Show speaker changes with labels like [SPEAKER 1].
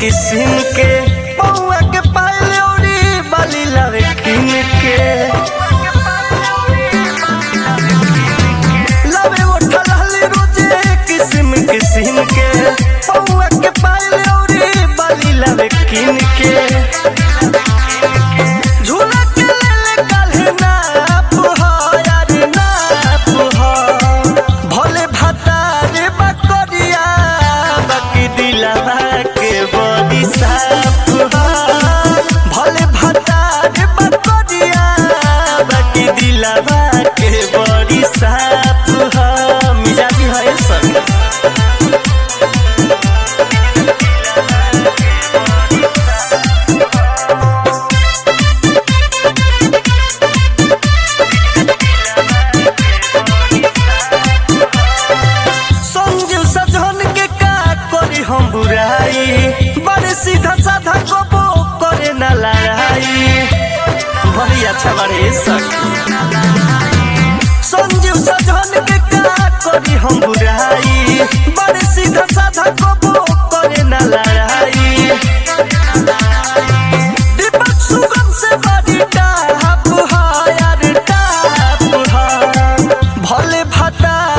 [SPEAKER 1] किस्म के पौआ के पायल औरी बाली लावे किन के लावे ओठा लाली रोजे किस्म किस्म के पौआ के पायल औरी बाली लावे किन के झूला के लेले काल्हे नाप हो यार नाप हो भले भातारे बकरिया बाकी दिलवा के बड़ी साफ हो भले भातारे बकरिया बाकी दिलवा के बड़ी साफ हो मिजाजी है सब संजू सजन के का करी हम बुराई बड़े सीधा साधा गबो करे न लड़ाई बड़ी अच्छा बड़े सख संजू सजन के का करी हम बुराई बड़े सीधा साधा गबो करे न लड़ाई दीपक सुगम से बड़ी टाप हा यार टाप हा भले भाता